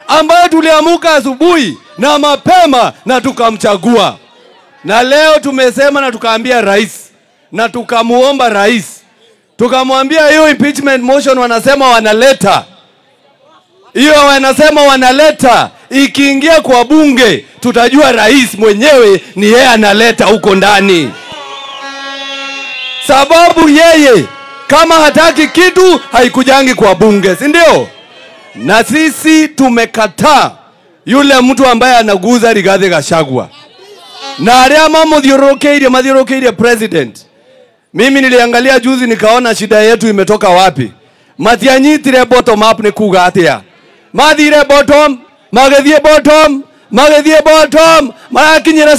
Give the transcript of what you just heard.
ambayo tuliamuka asubuhi na mapema na tukamchagua, na leo tumesema na tukaambia rais na tukamuomba rais, tukamwambia hiyo impeachment motion wanasema wanaleta hiyo, wanasema wanaleta, ikiingia kwa bunge tutajua rais mwenyewe ni yeye analeta huko ndani, sababu yeye kama hataki kitu haikujangi kwa bunge, si ndio? Na sisi tumekataa yule mtu ambaye anaguza Rigathi Gachagua na aria mamuthiũrũrũkĩirie mathiũrũrũkĩirie president. Mimi niliangalia juzi nikaona shida yetu imetoka wapi. Matianyitire bottom up ni kuga atia, mathire bottom, magĩthiĩ bottom, magĩthiĩ bottom, marakinyĩra